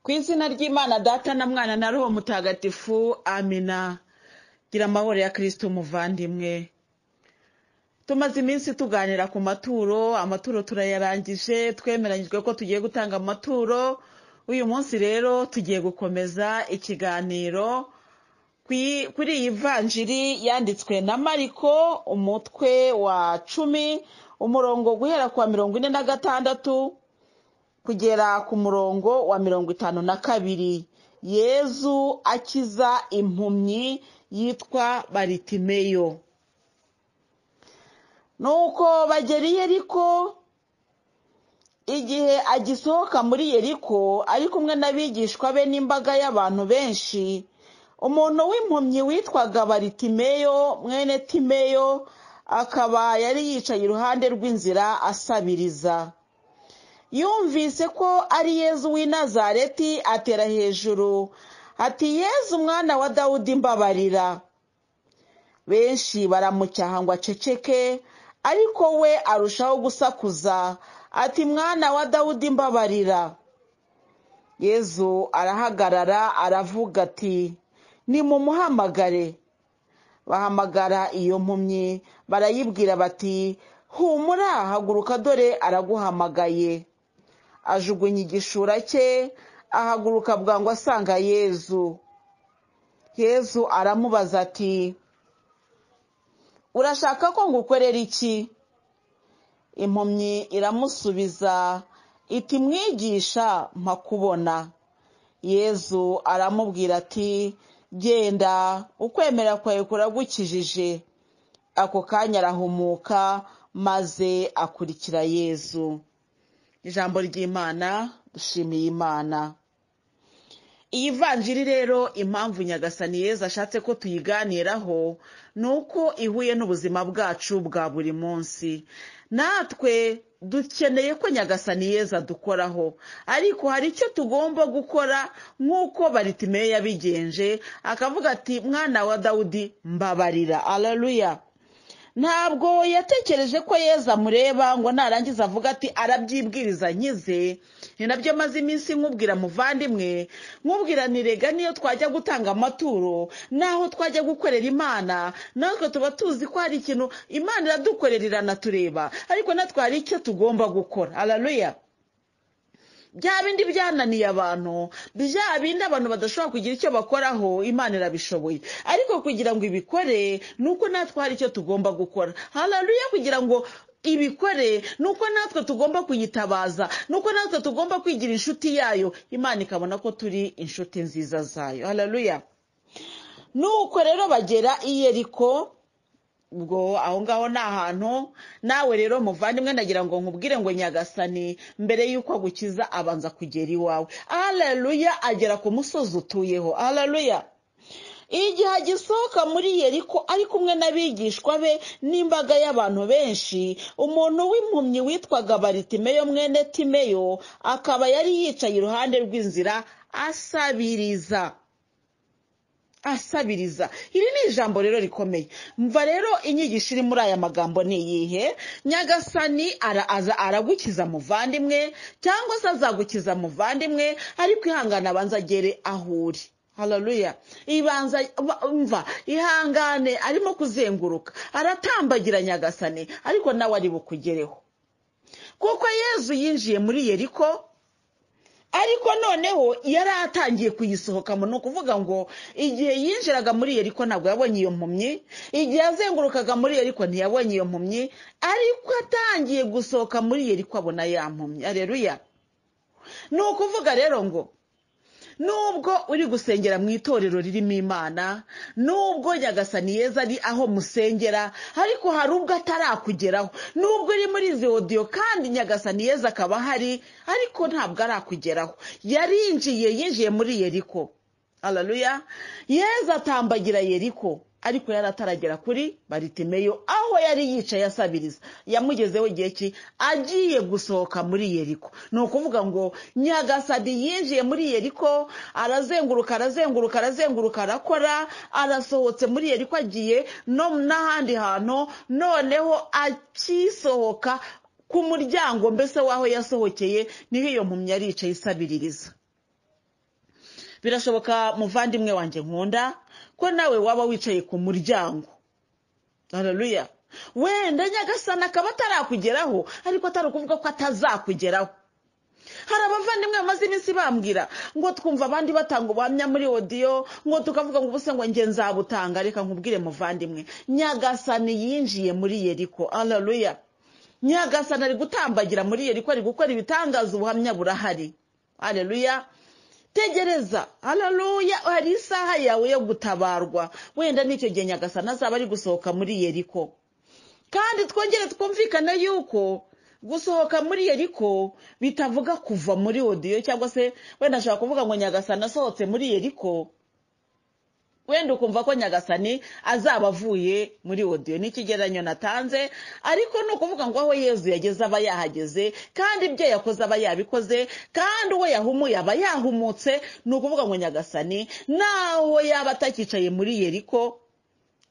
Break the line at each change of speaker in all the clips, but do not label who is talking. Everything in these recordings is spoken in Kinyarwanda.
ku izina ry'imana data na mwana na roho mutagatifu amina gira amahoro ya kirisito umuvandimwe tumaze iminsi tuganira ku maturo amaturo turayarangije twemeranyijwe ko tugiye gutanga amaturo uyu munsi rero tugiye gukomeza ikiganiro kuri iyi vanjiri yanditswe na mariko umutwe wa cumi umurongo guhera ku wa mirongo ine na gatandatu kugera ku murongo wa mirongo itanu na kabiri yezu akiza impumyi yitwa baritimeyo nuko bagera i yeriko igihe agisohoka muri yeriko ari kumwe n'abigishwa be n'imbaga y'abantu benshi umuntu w'impumyi witwaga baritimeyo mwene timeyo akaba yari yicaye iruhande rw'inzira asabiriza yumvise ko ari yezu w'i nazareti atera hejuru ati yezu umwana wa dawudi mbabarira benshi baramucyaha ngo aceceke ariko we arushaho gusakuza ati mwana wa dawudi mbabarira yezu arahagarara aravuga ati nimumuhamagare bahamagara iyo mpumyi barayibwira bati humura haguruka dore araguhamagaye ajugunya igishura cye ahaguruka bwangu asanga yezu yezu aramubaza ati urashaka ko ngukorera iki impumyi iramusubiza iti mwigisha mpakubona yezu aramubwira ati genda ukwemera kwawe kuragukijije ako kanya arahumuka maze akurikira yezu ijambo ry'imana dushimiye imana iyi vanjiri rero impamvu nyagasani yezu ashatse ko tuyiganiraho ni uko ihuye n'ubuzima bwacu bwa buri munsi natwe dukeneye ko nyagasani yezu adukoraho ariko hari icyo tugomba gukora nk'uko baritimeyo yabigenje akavuga ati mwana wa dawudi mbabarira araruya ntabwo yatekereje ko yeza amureba ngo narangiza avuga ati arabyibwiriza nkize ni nabyo maze iminsi nkubwira muvandimwe nkubwira nirega niyo twajya gutanga amaturo n'aho twajya gukorera imana natwe tuba tuzi ko hari ikintu imana iradukorera iranatureba ariko natwe hari icyo tugomba gukora araruya bya bindi byananiye abantu bya bindi abantu badashobora kugira icyo bakoraho imana irabishoboye ariko kugira ngo ibikore ni uko natwe hari icyo tugomba gukora hararuya kugira ngo ibikore ni uko natwe tugomba kuyitabaza ni uko natwe tugomba kwigira inshuti yayo imana ikabona ko turi inshuti nziza zayo hararuya ni uko rero bagera i yeriko ubwo aho ngaho ni ahantu nawe rero muvandimwe nagira ngo nkubwire ngo nyagasani mbere y'uko agukiza abanza kugera iwawe araruya agera ku musozi utuyeho araruya igihe agisohoka muri yeriko ari kumwe n'abigishwa be n'imbaga y'abantu benshi umuntu w'impumyi witwaga baritimeyo mwene timeyo akaba yari yicaye iruhande rw'inzira asabiriza asabiriza iri ni ijambo rero rikomeye mva rero inyigisho iri muri aya magambo ni iyihe nyagasani araza aragukiza muvandimwe cyangwa se azagukiza muvandimwe ariko ihangane abanza agere aho uri hararuya ibanza mva ihangane arimo kuzenguruka aratambagira nyagasani ariko nawe ari bukugereho kuko yezu yinjiye muri yeriko ariko noneho yari atangiye kuyisohokamo ni ukuvuga ngo igihe yinjiraga muri yeriko ntabwo yabonye iyo mpumyi igihe azengurukaga muri yeriko ntiyabonye iyo mpumyi ariko atangiye gusohoka muri yeriko abona ya mpumyi areruya ni ukuvuga rero ngo nubwo uri gusengera mu itorero ririmo imana nubwo nyagasani yeza ari aho musengera ariko hari ubwo atarakugeraho nubwo uri muri izi odiyo kandi nyagasani yeza akaba ahari ariko ntabwo arakugeraho yarinjiye yinjiye muri yeriko araruya yeza atambagira yeriko ariko yari ataragera kuri baritimeyo aho yari yicaye asabiriza yamugezeho igihe ki agiye gusohoka muri yeriko ni ukuvuga ngo nyagasadi yinjiye muri yeriko arazenguruka arazenguruka arazenguruka arakora arasohotse muri yeriko agiye no n'ahandi hantu noneho akisohoka ku muryango mbese w'aho yasohokeye niho iyo mpumyi yari yicaye isabiririza birashoboka muvandimwe wanjye nkunda ko nawe waba wicaye ku muryango hararuya wenda nyagasana akaba atarakugeraho ariko atari ukuvuga ko atazakugeraho hari abavandimwe bamaze iminsi bambwira ngo twumva abandi batanga ubuhamya muri odiyo ngo tukavuga ngo ubuse ngo njye nzabutanga reka nkubwire muvandimwe nyagasani yinjiye muri yeriko araruya nyagasani ari gutambagira muri yeriko ari gukora ibitangaza ubuhamya burahari araruya tegereza araruya hari isaha yawe yo gutabarwa wenda n'icyo gihe nyagasani azaba ari gusohoka muri yeriko kandi twongere twumvikane yuko gusohoka muri yeriko bitavuga kuva muri odiyo cyangwa se wenda ashobora kuvuga ngo nyagasani asohotse muri yeriko wenda ukumva ko nyagasani azaba avuye muri odiyo ni ikigereranyo natanze ariko ni ukuvuga ngo aho yezu yageze aba yahageze kandi ibyo yakoze aba yabikoze kandi uwo yahumuye aba yahumutse ni ukuvuga ngo nyagasani naho yaba atakicaye muri yeriko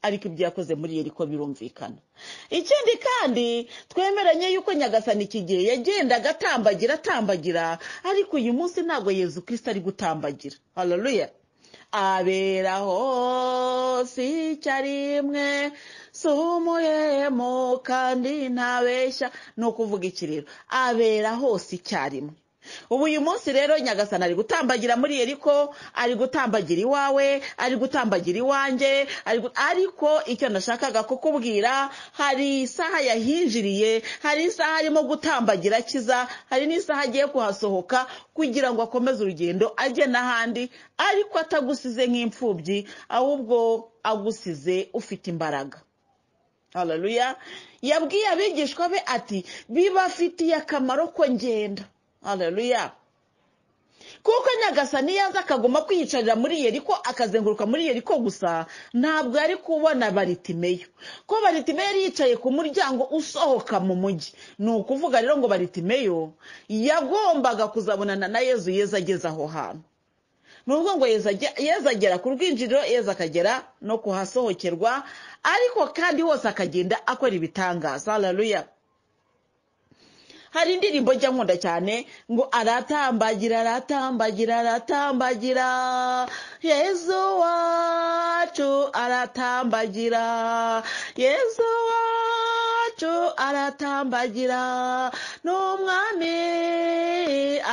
ariko ibyo yakoze muri yeriko birumvikana ikindi kandi twemeranye yuko nyagasani iki gihe yagendaga atambagira atambagira ariko uyu munsi ntabwo yezu kirisita ari gutambagira hararuya abera hose icyarimwe si umuhemo kandi ntabeshya ni ukuvuga iki rero abera hose icyarimwe ubu uyu munsi rero nyagasana ari gutambagira muri yeriko ari gutambagira iwawe ari gutambagira iwanjye ariko icyo nashakaga kukubwira hari isaha yahinjiriye hari isaha arimo gutambagira akiza hari n'isaha agiye kuhasohoka kugira ngo akomeze urugendo ajye n'ahandi ariko atagusize nk'imfubyi ahubwo agusize ufite imbaraga hararuya yabwiye abigishwa be ati bibafitiye akamaro ko ngenda hararuya kuko nyagasani yaza akaguma kwiyicarira muri yeriko akazenguruka muri yeriko gusa ntabwo yari kubona baritimeyo ko baritimeyo yari yicaye ku muryango usohoka mu mujyi ni ukuvuga rero ngo baritimeyo yagombaga kuzabonana na yezu yeza ageze aho hantu ni ukuvuga ngo yeza agera ku rwinjiriro yeza akagera no kuhasohokerwa ariko kandi hose akagenda akora ibitangaza hararuya hari indirimbo njya nkunda cyane ngo aratambagira aratambagira aratambagira yezu wacu aratambagira yezu wacu aratambagira n'umwami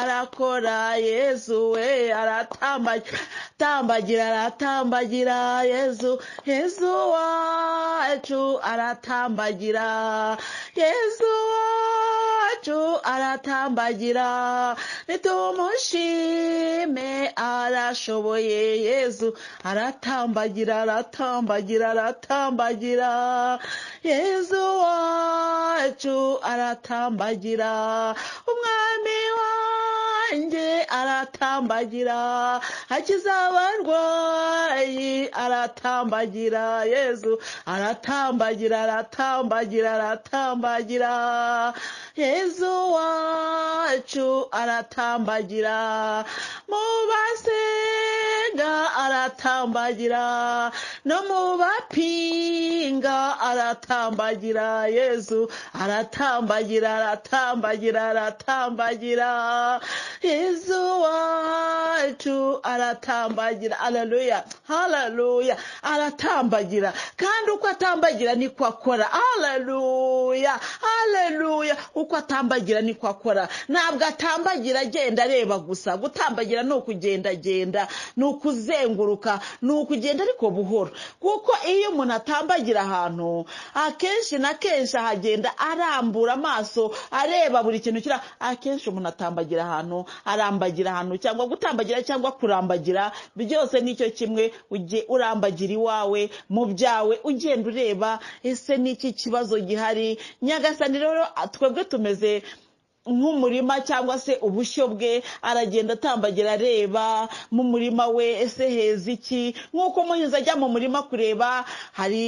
arakora yezu we aratambagira tambagira aratambagira yezu yezu wacu aratambagira yezu wacu aratambagira nitumushime arashoboye yezu aratambagira aratambagira aratambagira yezu wacu aratambagira umwami wanjye aratambagira akiza abarwayi aratambagira yezu aratambagira aratambagira aratambagira yezu wacu aratambagira mu basenga aratambagira no mu bapinga aratambagira yezu aratambagira aratambagira aratambagira yezu wacu aratambagira hararuya hararuya aratambagira kandi uko atambagira niko akora hararuya hararuya uko atambagira niko akora ntabwo atambagira agenda areba gusa gutambagira ni ukugendagenda ni ukuzenguruka ni ukugenda ariko buhoro kuko iyo umuntu atambagira ahantu akenshi na kenshi ahagenda arambura amaso areba buri kintu kiri akenshi umuntu atambagira ahantu arambagira ahantu cyangwa gutambagira cyangwa kurambagira byose nicyo kimwe ujye urambagira iwawe mu byawe ugenda ureba ese n'iki kibazo gihari nyagasani rero twebwe tumeze nk'umurima cyangwa se ubushyo bwe aragenda atambagira areba mu murima we ese heza iki nk'uko umuhinzi ajya mu murima kureba hari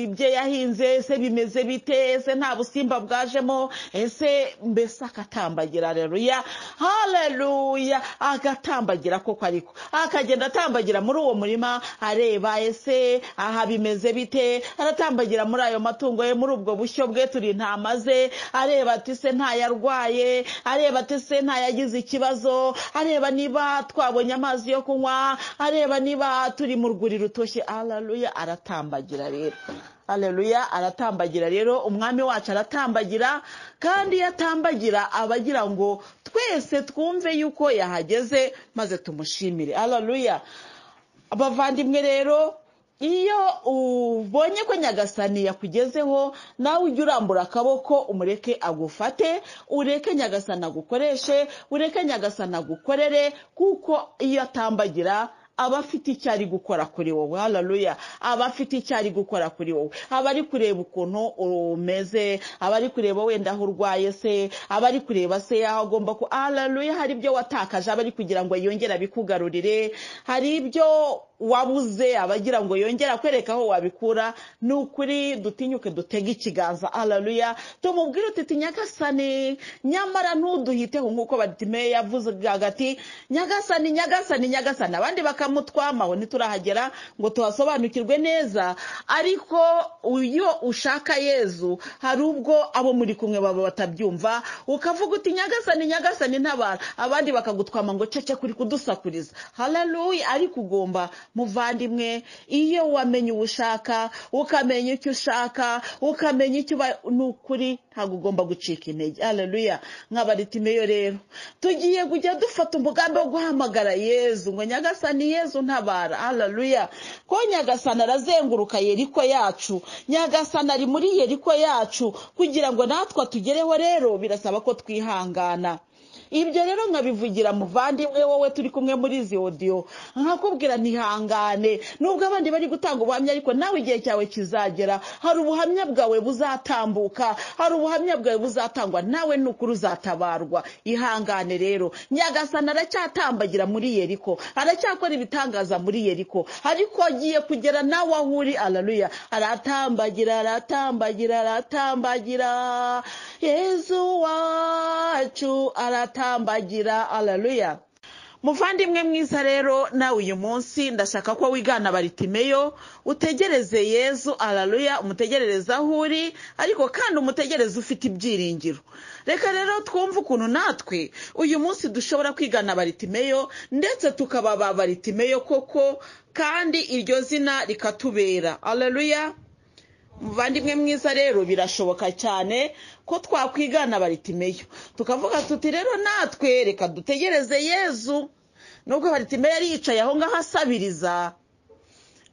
ibyo yahinze ese bimeze bite ese nta busimba bwajemo ese mbese akatambagira hareruya hareruya agatambagira koko ariko akagenda atambagira muri uwo murima areba ese aha bimeze bite aratambagira muri ayo matungo ye muri ubwo bushyo bwe turi ntamaze areba ati se ntayarwaye we areba ati se ntayagize ikibazo areba niba twabonye amazi yo kunywa areba niba turi mu rwuri rutoshye araruya aratambagira rero Haleluya aratambagira rero umwami wacu aratambagira kandi iyo atambagira aba agira ngo twese twumve yuko yahageze maze tumushimire Haleluya abavandimwe rero iyo ubonye ko nyagasani yakugezeho nawe ujye urambura akaboko umureke agufate ureke nyagasani agukoreshe ureke nyagasani agukorere kuko iyo atambagira aba afite icyo ari gukora kuri wowe hararuya aba afite icyo ari gukora kuri wowe aba ari kureba ukuntu umeze aba ari kureba wenda aho urwaye se aba ari kureba se yaho agomba ku hararuya hari ibyo watakaje aba ari kugira ngo yongere abikugarurire hari ibyo wabuze abagira ngo yongere akwereka aho wabikura ni ukuri dutinyuke dutege ikiganza hararuya tumubwire uti nyagasani nyamara ntuduhiteho nk'uko batime yavuze hagati nyagasani nyagasani nyagasani abandi bakaba mutwamaho ntiturahagera ngo tuhasobanukirwe neza ariko iyo ushaka yezu hari ubwo abo muri kumwe baba batabyumva ukavuga uti nyagasani nyagasani ntabara abandi bakagutwama ngo cece kuri kudusakuriza hararuya ariko ugomba muvandimwe iyo wamenye uwo ushaka ukamenya icyo ushaka ukamenya icyo uba ni ukuri ntabwo ugomba gucika intege hararuya nk'abaritimeyo rero tugiye kujya dufata umugambi wo guhamagara yezu ngo nyagasani yezu ntabara hararuya ko nyagasana arazenguruka yeriko yacu nyagasana ari muri yeriko yacu kugira ngo natwe tugereho rero birasaba ko twihangana ibyo rero nkabivugira muvandimwe wowe turi kumwe muri izi odiyo nkakubwira ntihangane nubwo abandi bari gutanga ubuhamya ariko nawe igihe cyawe kizagera hari ubuhamya bwawe buzatambuka hari ubuhamya bwawe buzatangwa nawe nukuri uzatabarwa ihangane rero nyagasana aracyatambagira muri yeriko aracyakora ibitangaza muri yeriko ariko agiye kugera nawe aho uri araruya aratambagira aratambagira aratambagira yezu wacu aratambagira atambagira alaluya muvandimwe mwiza rero nawe uyu munsi ndashaka ko wigana baritimeyo utegereze yezu alaluya umutegerereze aho uri ariko kandi umutegereze ufite ibyiringiro reka rero twumve ukuntu natwe uyu munsi dushobora kwigana baritimeyo ndetse tukaba ba baritimeyo koko kandi iryo zina rikatubera alaluya muvandimwe mwiza rero birashoboka cyane ko twakwigana baritimeyo tukavuga tuti rero natwe reka dutegereze yezu nubwo baritimeyo yari yicaye aho ngaho asabiriza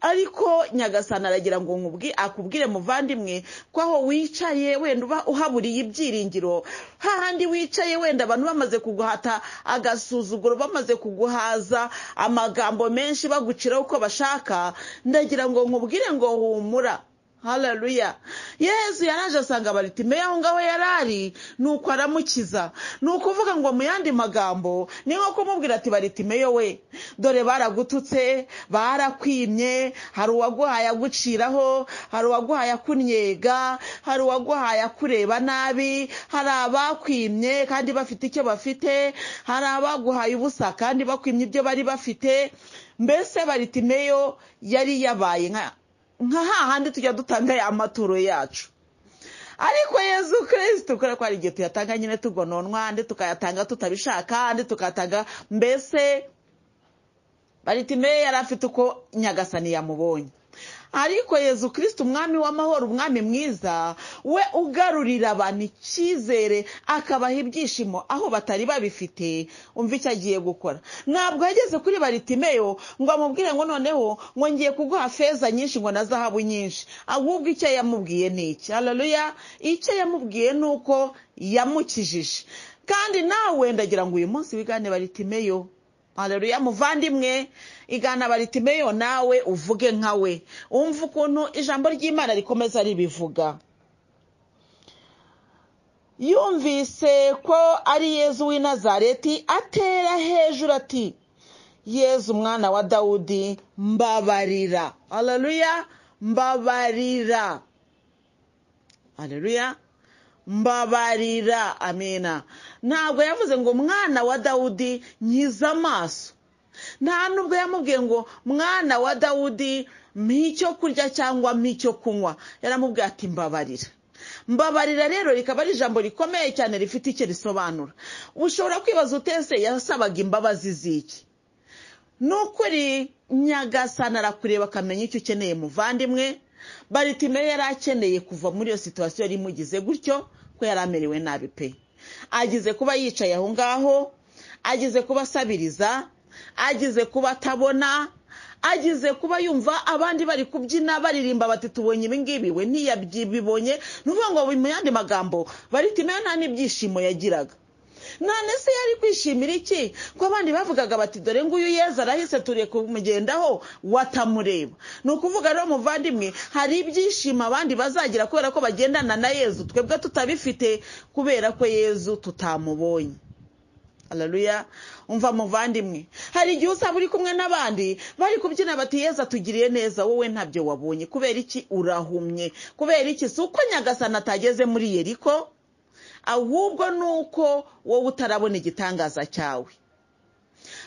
ariko nyagasana aragira ngo nkubwi akubwire muvandimwe ko aho wicaye wenda uba uhaburiye ibyiringiro hahandi wicaye wenda abantu bamaze kuguhata agasuzuguro bamaze kuguhaza amagambo menshi baguciraho uko bashaka ndagira ngo nkubwire ngo humura hararuya yezu yaraje asanga baritimeyo aho ngaho yari ari ni uko aramukiza ni ukuvuga ngo mu yandi magambo ni nko kumubwira ati baritimeyo we dore baragututse barakwimye hari uwaguhaye aguciraho hari uwaguhaye akunyega hari uwaguhaye akureba nabi hari abakwimye kandi bafite icyo bafite hari abaguhaye ubusa kandi bakwimye ibyo bari bafite mbese baritimeyo yari yabaye nka nka hahandi tujya dutanga ya maturo yacu ariko yezu kirisiti kubera ko hari igihe tuyatanga nyine tugononwa andi tukayatanga tutabishaka andi tukayatanga mbese baritimeyo yari afite uko nyagasani yamubonye ariko yezu kirisiti umwami w'amahoro umwami mwiza we ugarurira abantu icyizere akabaha ibyishimo aho batari babifite umva icyo agiye gukora ntabwo yageze kuri baritimeyo ngo amubwire ngo noneho ngo ngiye kuguha feza nyinshi ngo na zahabu nyinshi ahubwo icyo yamubwiye ni iki hararuya icyo yamubwiye ni uko yamukijije kandi nawe ndagira ngo uyu munsi wigane baritimeyo hararuya muvandimwe igana baritimeyo nawe uvuge nka we wumva ukuntu ijambo ry'imana rikomeza ribivuga yumvise ko ari yezu w'i nazareti atera hejuru ati yezu umwana wa dawudi mbabarira hararuya mbabarira hararuya mbabarira amina ntabwo yavuze ngo mwana wa dawudi nkiza amaso nta nubwo yamubwiye ngo mwana wa dawudi mpa icyo kurya cyangwa mpa icyo kunywa yaramubwiye ati mbabarira mbabarira rero rikaba ari ijambo rikomeye cyane rifite icyo risobanura ushobora kwibaza utese yasabaga imbabazi z'iki ni ukuri nyagasana arakureba akamenya icyo ukeneye muvandimwe baritimeyo yari akeneye kuva muri iyo situwasiyo yari imugize gutyo ko yari amerewe nabi pe agize kuba yicaye aho ngaho agize kuba asabiriza agize kuba atabona agize kuba yumva abandi bari kubyina baririmba bati tubonye ibingibi we ntiyabyibonye ni ukuvuga ngo mu yandi magambo baritimeyo nta n'ibyishimo yagiraga none se yari kwishimira iki ko abandi bavugaga bati dore nguyu yeza arahise turiye kumugendaho watamureba ni ukuvuga rero muvandimwe hari ibyishimo abandi bazagira kubera ko bagendana na yezu twebwe tutabifite kubera ko yezu tutamubonye hararuya umva muvandimwe hari igihe usaba uri kumwe n'abandi bari kubyina bati yeza tugiriye neza wowe ntabyo wabonye kubera iki urahumye kubera iki si uko nyagasana atageze muri yeriko ahubwo ni uko wowe utarabona igitangaza cyawe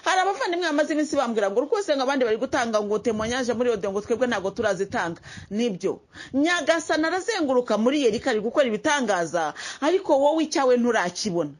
hari abavandimwe bamaze iminsi bambwira ngo rwose ngo abandi bari gutanga ngo temonyaje muri odiyo ngo twebwe ntabwo turazitanga nibyo nyagasana arazenguruka muri yeriko ari gukora ibitangaza ariko wowe icyawe nturakibona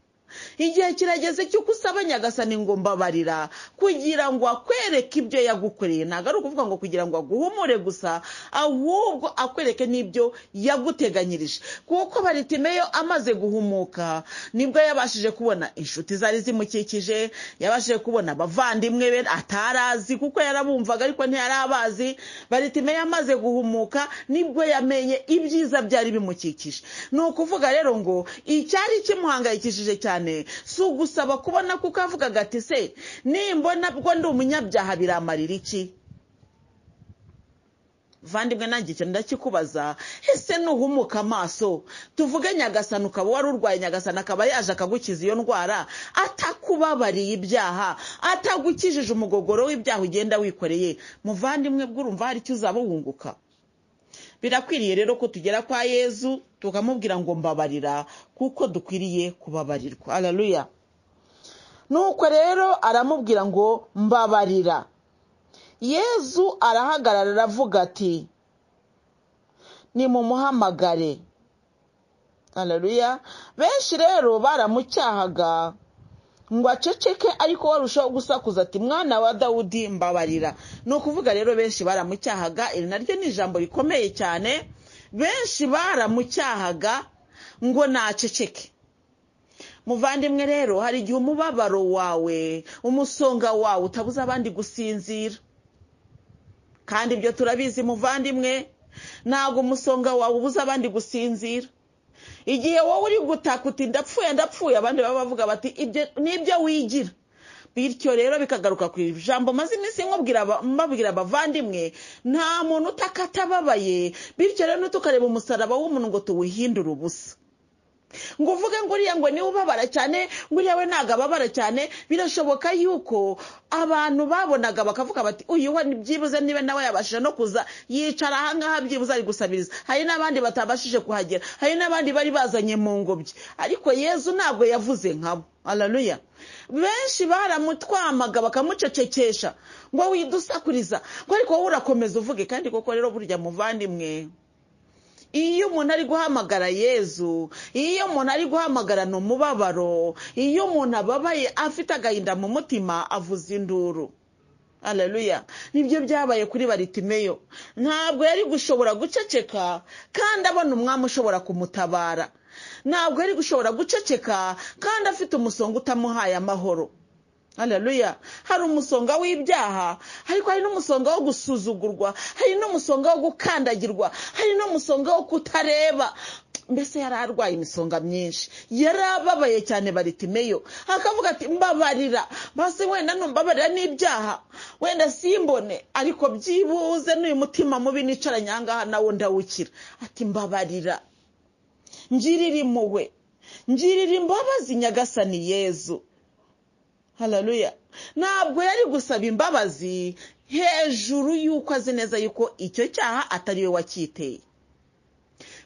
igihe kirageze cy'uko usaba nyagasani ngo mbabarira kugira ngo akwereke ibyo yagukoreye ntabwo ari ukuvuga ngo kugira ngo aguhumure gusa ahubwo akwereke n'ibyo yaguteganyirije kuko baritimeyo amaze guhumuka nibwo yabashije kubona inshuti zari zimukikije yabashije kubona abavandimwe be atarazi kuko yarabumvaga ariko ntiyari abazi baritimeyo amaze guhumuka nibwo yamenye ibyiza byari bimukikije ni ukuvuga rero ngo icyari kimuhangayikishije cyane si ugusaba kubona kuko avugaga ati se nimbona bwo ndi umunyabyaha biramarira iki vandimwe nanjye icyo ndakikubaza ese nuhumuka amaso tuvuge nyagasana ukaba wari urwaye nyagasana akaba yaje akagukiza iyo ndwara atakubabariye ibyaha atagukijije umugogoro w'ibyaha ugenda wikoreye muvandimwe bw'urumva hari icyo uzaba wunguka birakwiriye rero ko tugera kwa yezu tukamubwira ngo mbabarira kuko dukwiriye kubabarirwa araruya nuko rero aramubwira ngo mbabarira yezu arahagarara aravuga ati nimumuhamagare araruya benshi rero baramucyahaga ngo aceceke ariko warushaho gusakuza ati mwana wa dawudi mbabarira ni ukuvuga rero benshi baramucyahaga iri naryo ni ijambo rikomeye cyane benshi baramucyahaga ngo naceceke muvandimwe rero hari igihe umubabaro wawe umusonga wawe utabuza abandi gusinzira kandi ibyo turabizi muvandimwe ntabwo umusonga wawe ubuza abandi gusinzira igihe wowe uri gutaka uti ndapfuye ndapfuye abandi baba bavuga bati nibyo wigira bityo rero bikagaruka ku ijambo maze iminsi mbabwira abavandimwe nta muntu utaka atababaye bityo rero nitukareba umusaraba w'umuntu ngo tuwuhindure ubusa ngo uvuge ngo uriya ngo niwe ubabara cyane ngo uriya we ntabwo ababara cyane birashoboka yuko abantu babonaga bakavuga bati uyu we byibuze niba nawe yabashije no kuza yicara ahangaha byibuze ari gusabiriza hari n'abandi batabashije kuhagera hari n'abandi bari bazanye mu ngobyi ariko yezu ntabwo yavuze nkabo araruya benshi baramutwamaga bakamucecekesha ngo widusakuriza ngo ariko wowe urakomeza uvuge kandi koko rero burya muvandimwe iyo umuntu ari guhamagara yezu iyo umuntu ari guhamagarana umubabaro iyo umuntu ababaye afite agahinda mu mutima avuza induru araruya nibyo byabaye kuri baritimeyo ntabwo yari gushobora guceceka kandi abona umwami ushobora kumutabara ntabwo yari gushobora guceceka kandi afite umusonga utamuhaye amahoro hararuya hari umusonga w'ibyaha ariko hari n'umusonga wo gusuzugurwa hari n'umusonga wo gukandagirwa hari n'umusonga wo kutareba mbese yari arwaye imisonga myinshi yari ababaye cyane baritimeyo akavuga ati mbabarira basi wenda numbabarira n'ibyaha wenda simbone ariko byibuze n'uyu mutima mubi nicaranye ahangaha nawo ndawukira ati mbabarira ngirira impuhwe ngirira imbabazi nyagasani yezu hararuya ntabwo yari gusaba imbabazi hejuru y'uko azi neza yuko icyo cyaha atari we wacyiteye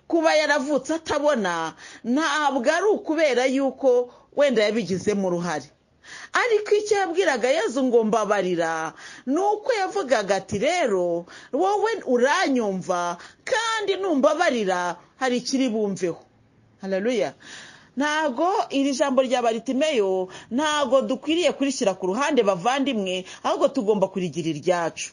kuba yaravutse atabona ntabwo ari ukubera yuko wenda yabigizemo uruhare ariko icyo yabwiraga yezu ngo mbabarira ni uko yavugaga ati rero wowe uranyumva kandi numbabarira hari ikiri bumveho hararuya ntago iri jambo rya baritimeyo ntago dukwiriye kurishyira ku ruhande bavandimwe ahubwo tugomba kurigira iryacu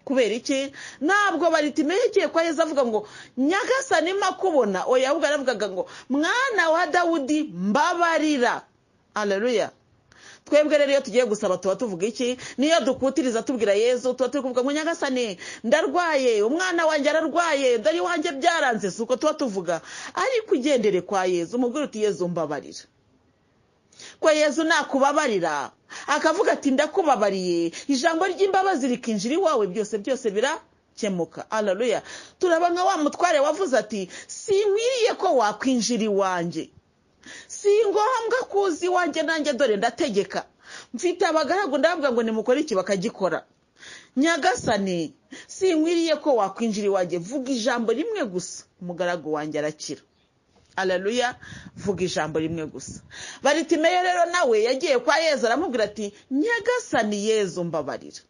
kubera iki ntabwo baritimeyo igiye kwa yezu avuga ngo nyagasani makubona oya ahubwo yaravugaga ngo mwana wa dawudi mbabarira hararuya twebwe rero iyo tugiye gusaba tuba tuvuga iki niyo dukutiriza tubwira yezu tuba turi kuvuga ngo nyagasane ndarwaye umwana wanjye ararwaye dore wanjye byaranze si uko tuba tuvuga ariko ugendere kwa yezu umubwire uti yezu mbabarira ko yezu nakubabarira akavuga ati ndakubabariye ijambo ry'imbabazi rikinjira iwawe byose byose birakemuka araruya turaba nka wa mutware wavuze ati sinkwiriye ko wakwinjira iwanjye si ngombwa ko uzi iwanjye nanjye dore ndategeka mfite abagaragu ndavuga ngo nimukore iki bakagikora nyagasane sinkwiriye ko wakwinjira iwanjye vuga ijambo rimwe gusa umugaragu wanjye arakira araruya vuga ijambo rimwe gusa baritimeyo rero nawe yagiye kwa yezu aramubwira ati nyagasani yezu mbabarira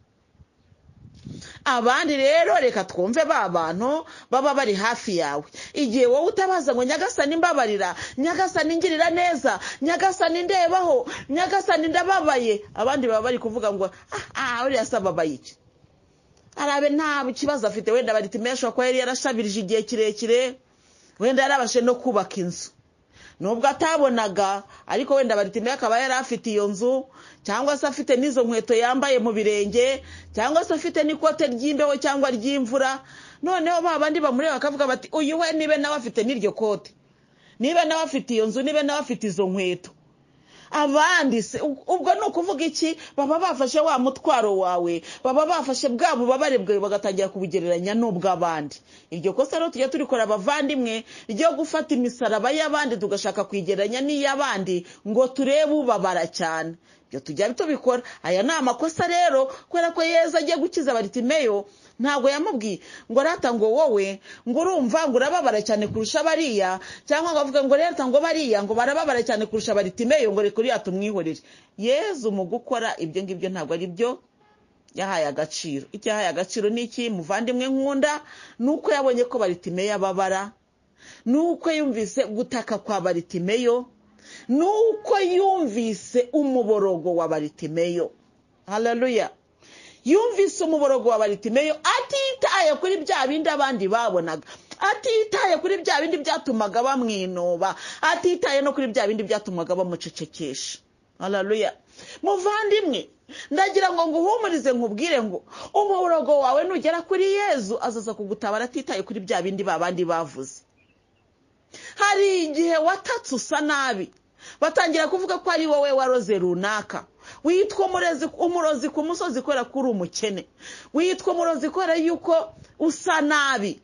abandi rero reka twumve ba bantu baba bari hafi yawe igihe wowe utabaza ngo nyagasani mbabarira nyagasani ngirira neza nyagasani ndebaho nyagasani ndababaye abandi baba bari kuvuga ngo aha uriya se ababaye iki arabe nta kibazo afite wenda bari tumesha ko yari yarashabirije igihe kirekire wenda yarabashe no kubaka inzu nubwo atabonaga ariko wenda baritimeyo akaba yari afite iyo nzu cyangwa se afite n'izo nkweto yambaye mu birenge cyangwa se afite n'ikote ry'imbeho cyangwa ry'imvura noneho ba bandi bamureba bakavuga bati uyu we nibe nawe afite n'iryo kote nibe nawe afite iyo nzu nibe nawe afite izo nkweto abandi se ubwo ni ukuvuga iki baba bafashe wa mutwaro wawe baba bafashe bwa bubabare bwawe bagatangira kubugereranya n'ubw'abandi iryo kosa rero tujya turikora abavandimwe ryo gufata imisaraba y'abandi tugashaka kwigereranya n'iy'abandi ngo turebe ubabara cyane ibyo tujya tubikora aya ni amakosa rero kubera ko yeza agiye gukiza baritimeyo ntabwo yamubwiye ngo arata ngo wowe ngo urumva ngo urababara cyane kurusha bariya cyangwa ngo avuga ngo reta ngo bariya ngo barababara cyane kurusha baritimeyo ngo reka uriya tumwihorere yezu mu gukora ibyo ngibyo ntabwo ari byo yahaye agaciro icyo yahaye agaciro ni iki muvandimwe nkunda ni uko yabonye ko baritimeyo ababara ni uko yumvise gutaka kwa baritimeyo ni uko yumvise umuborogo wa baritimeyo hararuya yumvise umuborogo wa baritimeyo atitaye kuri bya bindi abandi babonaga atitaye kuri bya bindi byatumaga bamwinoba atitaye no kuri bya bindi byatumaga bamucecekesha hararuya muvandimwe ndagira ngo nguhumurize nkubwire ngo umuborogo wawe nugera kuri yezu azaza kugutabara atitaye kuri bya bindi babandi bavuze hari igihe watatse usa nabi batangira kuvuga ko ari wowe waroze runaka witwa umurozi ku musozi kubera ko uri umukene witwa umurozi kubera yuko usa nabi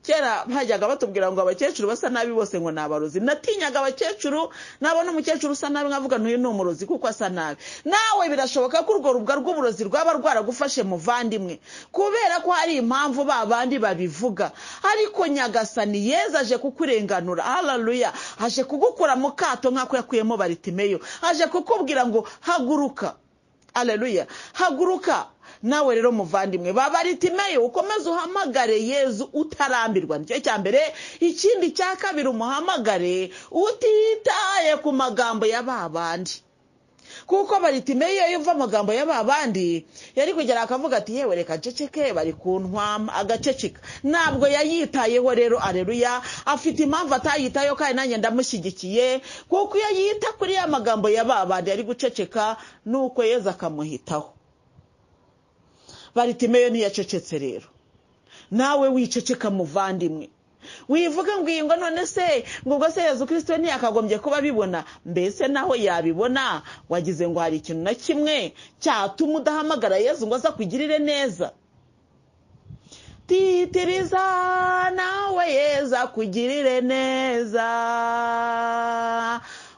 kera bajyaga batubwira ngo abakecuru basa nabi bose ngo ni abarozi natinyaga abakecuru nabona umukecuru usa nabi nkavuga ntuyu ni umurozi kuko asa nabi nawe birashoboka ko urwo rubwa rw'uburozi rwaba rwaragufashe muvandimwe kubera ko hari impamvu ba bandi babivuga ariko nyagasani yeza aje kukurenganura hararuya aje kugukura mu kato nk'ako yakuyemo baritimeyo aje kukubwira ngo haguruka hararuya haguruka nawe rero muvandimwe babaritimeyo ukomeze uhamagare yezu utarambirwa nicyo cya mbere ikindi cya kabiri umuhamagare utitaye ku magambo ya ba bandi kuko baritimeyo iyo uva amagambo ya ba bandi yari kugera akavuga ati yewe reka nceceke bari kuntwama agaceceka ntabwo yayitayeho rero areruya afite impamvu atayitayeho kandi nanjye ndamushyigikiye kuko iyo yita kuri ya magambo ya ba bandi yari guceceka nuko yeza akamuhitaho baritimeyo ntiyacecetse rero nawe wiceceka muvandimwe wivuga ngo iyi ngo none se ngo ubwo se yezu kirisito ntiyakagombye kuba abibona mbese naho yabibona wagize ngo hari ikintu na kimwe cyatuma udahamagara yezu ngo aza kugirire neza titiriza nawe yeza kugirire neza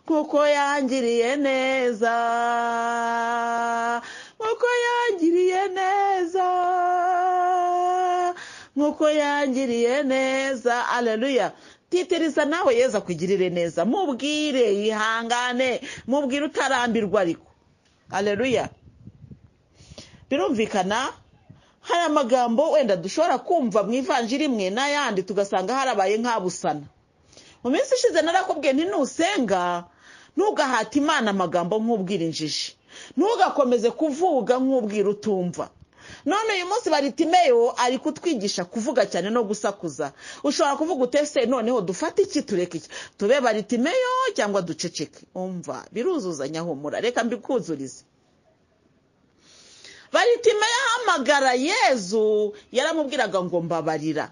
kuko yangiriye neza nkuko yangiriye neza nkuko yangiriye neza aleluya titiriza nawe yeza kugirire neza mubwire yihangane mubwire utarambirwa ariko aleluya birumvikana hari amagambo wenda dushobora kumva mu ivanjiri imwe n'ayandi tugasanga harabaye nk'abusana mu minsi ishize narakubwiye nti nusenga ntugahate imana amagambo nk'ubwira injiji ntugakomeze kuvuga nk'ubwira utumva none uyu munsi baritimeyo ari kutwigisha kuvuga cyane no gusakuza ushobora kuvuga utese noneho dufate iki tureke iki tube baritimeyo cyangwa duceceke umva biruzuzanya humura reka mbikuzurize baritimeyo ahamagara yezu yaramubwiraga ngo mbabarira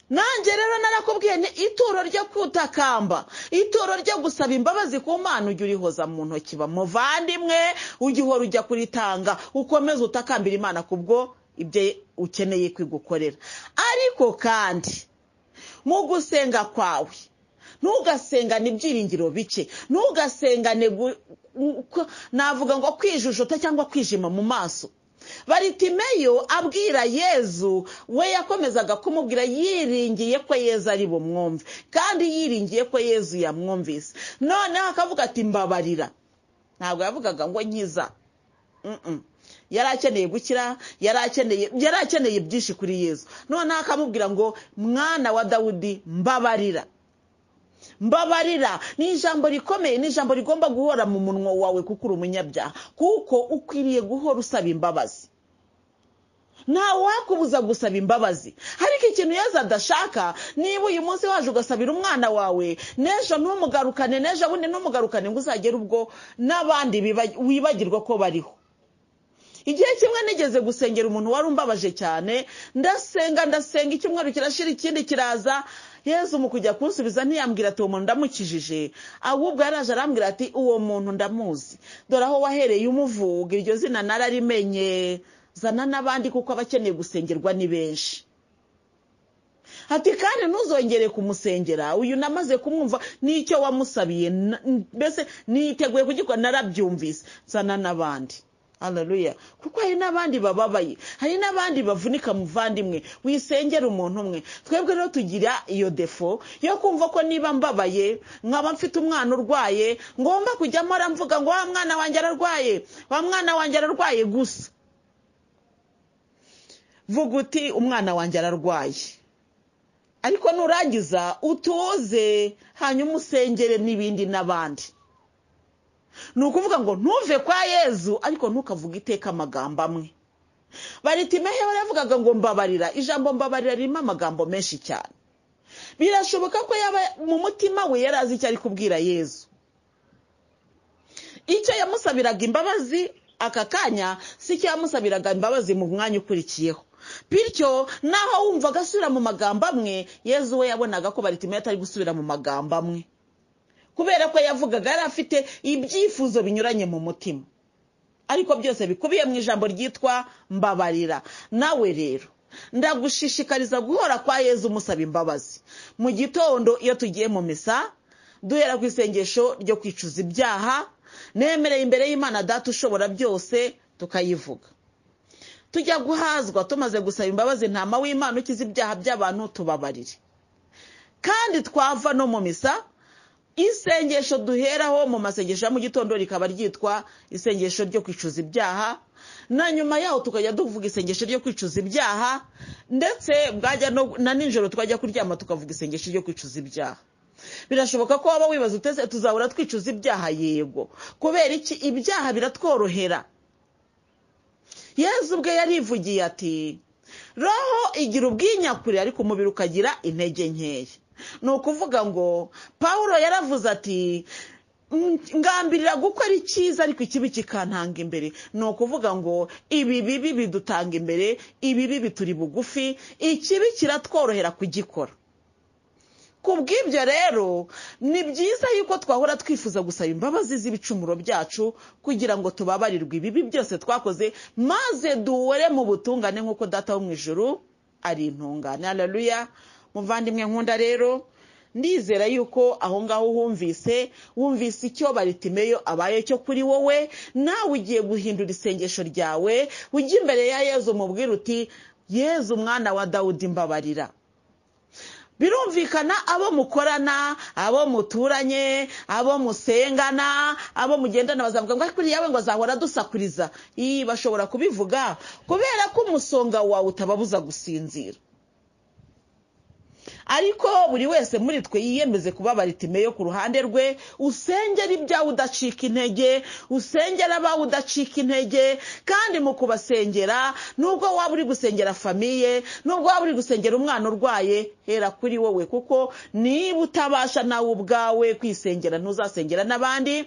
nanjye rero narakubwiye ni ituro ryo kutakamba ituro ryo gusaba imbabazi ku mana ujya urihoza mu ntoki bamuvandimwe ujya uhora ujya kuritanga ukomeze utakambira imana kubwo ibyo ukeneye kwigukorera ariko kandi mu gusenga kwawe ntugasengane ibyiringiro bike ntugasengane navuga ngo kwijujuta cyangwa kwijima mu maso baritimeyo abwira yezu we yakomezaga kumubwira yiringiye ko yezu ari bumwumve kandi yiringiye ko yezu yamwumvise noneho akavuga ati mbabarira ntabwo yavugaga ngo nkiza yari akeneye gukira yari akeneye byinshi kuri yezu noneho akamubwira ngo mwana wa dawudi mbabarira mbabarira ni ijambo rikomeye ni ijambo rigomba guhora mu munwa wawe kuko uri umunyabyaha kuko ukwiriye guhora usaba imbabazi nta wakubuza gusaba imbabazi ariko ikintu yeza adashaka niba uyu munsi waje ugasabira umwana wawe n'ejo ntumugarukane n'ejo bundi ntumugarukane ngo uzagere ubwo n'abandi wibagirwa ko bariho igihe kimwe nigeze gusengera umuntu wari umbabaje cyane ndasenga ndasenga icyumweru kirashira ikindi kiraza yezu mu kujya kunsubiza ntiyambwira ati uwo muntu ndamukijije ahubwo yaraje arambwira ati uwo muntu ndamuzi dore aho wahereye umuvuga iryo zina nararimenye zana n'abandi kuko aba akeneye gusengerwa ni benshi ati kandi ntuzongere kumusengera uyu namaze kumwumva n'icyo wamusabiye mbese niteguye kugikora narabyumvise zana n'abandi hararuya kuko hari n'abandi bababaye hari n'abandi bavunika muvandimwe wisengera umuntu umwe twebwe rero tugira iyo defo yo kumva ko niba mbabaye nkaba mfite umwana urwaye ngomba kujyamo aramvuga ngo wa mwana wanjye ararwaye wa mwana wanjye ararwaye gusa vuga uti umwana wanjye ararwaye ariko nurangiza utuze hanyuma usengere n'ibindi n'abandi ni ukuvuga ngo ntuve kwa yezu ariko ntukavuge iteka amagambo amwe baritimehe baravugaga ngo mbabarira ijambo mbabarira ririmo amagambo menshi cyane birashoboka ko yaba mu mutima we yari azi icyo ari kubwira yezu icyo yamusabiraga imbabazi aka kanya si cyo yamusabiraga imbabazi mu mwanya ukurikiyeho bityo naho wumvaga asubira mu magambo amwe yezu we yabonaga ko baritimehe atari gusubira mu magambo amwe kubera ko yavugaga yari afite ibyifuzo binyuranye mu mutima ariko byose bikubiye mu ijambo ryitwa mbabarira nawe rero ndagushishikariza guhora kwa yezu umusaba imbabazi mu gitondo iyo tugiye mu misa duhera ku isengesho ryo kwicuza ibyaha nemereye imbere y'imana data ushobora byose tukayivuga tujya guhazwa tumaze gusaba imbabazi ntama w'imana ukiza ibyaha by'abantu tubabarire kandi twava no mu misa isengesho duheraho mu masengesho ya mu gitondo rikaba ryitwa isengesho ryo kwicuza ibyaha na nyuma yaho tukajya tuvuga isengesho ryo kwicuza ibyaha ndetse bwajya na nijoro twajya kuryama tukavuga isengesho ryo kwicuza ibyaha birashoboka ko waba wibaza uteze tuzahora twicuza ibyaha yego kubera iki ibyaha biratworohera yezu ubwe yarivugiye ati roho igira ubwinyakure ariko umubiri ukagira intege nkeya ni ukuvuga ngo paul yaravuze ati ngambirira gukora icyiza ariko ikibi kikantanga imbere ni ukuvuga ngo ibi bibi bidutanga imbere ibi bibi turi bugufi ikibi kiratworohera kugikora ku bw'ibyo rero ni byiza yuko twahora twifuza gusaba imbabazi z'ibicumuro byacu kugira ngo tubabarirwe ibibi byose twakoze maze duhore mu butungane nk'uko data wo mu ijoro ari intungane hararuya muvandimwe nkunda rero ndizera yuko aho ngaho wumvise wumvise icyo baritimeyo abaye cyo kuri wowe nawe ugiye guhindura isengesho ryawe ujya imbere ya yezu umubwira uti yezu umwana wa dawudi mbabarira birumvikana abo mukorana abo muturanye abo musengana abo mugendana bazavuga ngo kuri yawe ngo azahora adusakuriza iyi bashobora kubivuga kubera ko umusonga wawe utababuza gusinzira ariko buri wese muri twe yiyemeze kuba baritimeyo ku ruhande rwe usengera ibyawe udacika intege usengera abawe udacika intege kandi mu kubasengera nubwo waba uri gusengera famiye nubwo waba uri gusengera umwana urwaye hera kuri wowe kuko niba utabasha nawe ubwawe kwisengera ntuzasengera n'abandi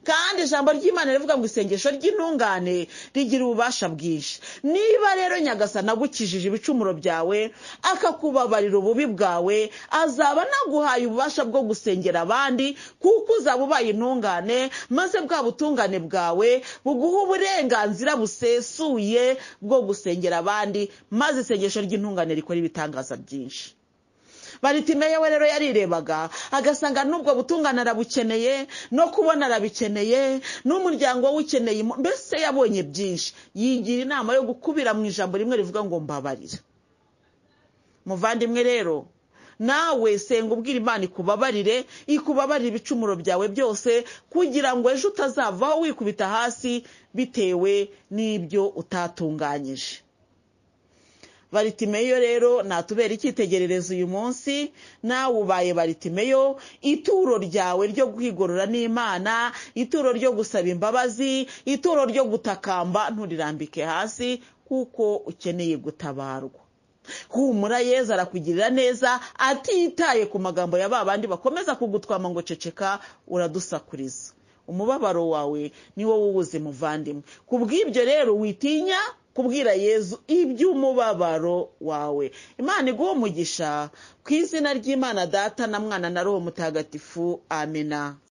kandi ijambo ry'imana rivuga ngo isengesho ry'intungane rigira ububasha bwinshi niba rero nyagasana agukijije ibicumuro byawe akakubabarira ububi bwawe azaba anaguhaye ububasha bwo gusengera abandi kuko uzaba ubaye intungane maze bwa butungane bwawe buguha uburenganzira busesuye bwo gusengera abandi maze isengesho ry'intungane rikora ibitangaza byinshi baritimeyo we rero yarirebaga agasanga n'ubwo butungane arabukeneye no kubona arabikeneye n'umuryango we ukeneye mbese yabonye byinshi yigira inama yo gukubira mu ijambo rimwe rivuga ngo mbabarira muvandimwe rero nawe senga ubwira imana ikubabarire ikubabarire ibicumuro byawe byose kugira ngo ejo utazavaho wikubita hasi bitewe n'ibyo utatunganyije baritimeyo rero natubera icyitegererezo uyu munsi nawe ubaye baritimeyo ituro ryawe ryo kwigorora n'imana ituro ryo gusaba imbabazi ituro ryo gutakamba nturirambike hasi kuko ukeneye gutabarwa humura yezu arakugirira neza atitaye ku magambo ya ba bandi bakomeza kugutwama ngo ceceka uradusakuriza umubabaro wawe niwo wuwuzi muvandimwe ku bw'ibyo rero witinya kubwira yezu iby'umubabaro wawe imana iguha umugisha ku izina ry'imana data na mwana na roho mutagatifu amena